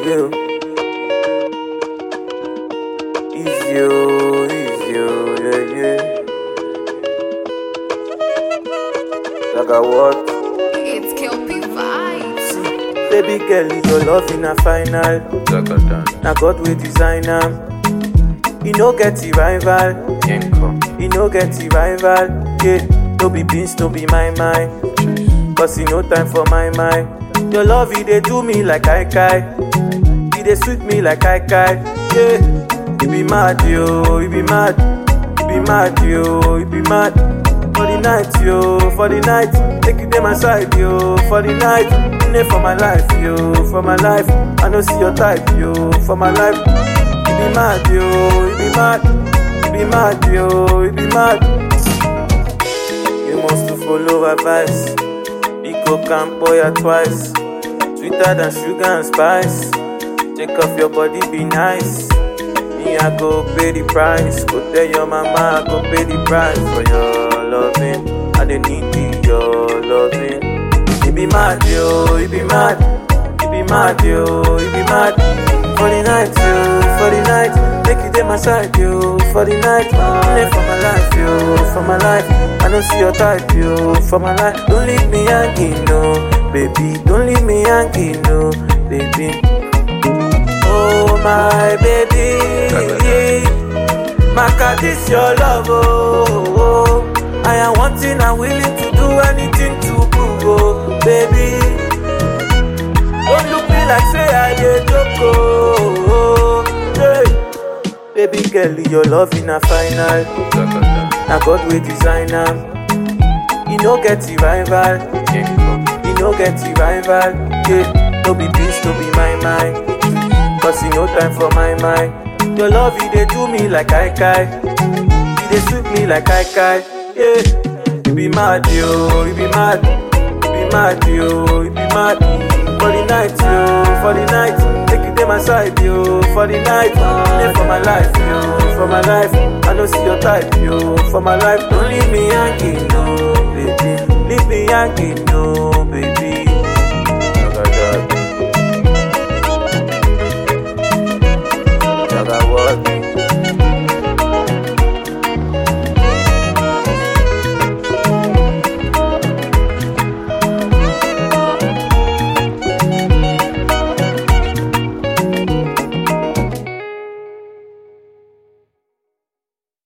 you. Easy, oh, easy, oh, yeah, yeah. Like a what? It's Kelpie Vibes. Baby girl, your love in a final. Now God will design am. You no get the rival. You no get the rival. Yeah, no be beans, no be my mind. Cause you no time for my mind. Your love, you dey do me like I kai. You dey sweet me like I kai. Yeah, you be mad, yo, you be mad. You be mad, yo, you be mad. For the night, yo, for the night. Take you to my side, yo, for the night. You dey for my life, yo, for my life. I no see your type, yo, for my life. You be mad, yo, you be mad. You be mad, yo, you be mad. You must to follow advice. Pico Campoya twice. Sweeter than sugar and spice. Take off your body, be nice. Me, I go pay the price. Go tell your mama, I go pay the price for your loving. I don't need the- your loving. You be mad, yo, you be mad. You be mad, yo, you be mad. For the night, yo, for the night. Make you take my side, yo, for the night. Live for my life, yo, for my life. I don't see your type, yo, for my life. Don't leave me hanging, no, baby. Don't leave me hanging, no, baby. Oh, my baby. Maka, this your love, oh, oh. I am wanting and willing to do anything to prove, oh, baby. Don't look me like say I dey joke, oh, oh, hey. Baby girl, your love in a final. Now God will design am. You no get the rival. You no get the rival. Yeah, no be beans, no be my mind. Cause you no time for my mind. Your love, you dey do me like I kai. You dey sweet me like I kai. Yeah, you be mad, yo, you be mad. You be mad, yo, you be mad. For the night, yo, for the night. Take you to my side, yo, for the night. Live for my life, yo, for my life. I don't see your type, yo, for my life. Don't leave me hanging, no, baby. Leave me hanging, no,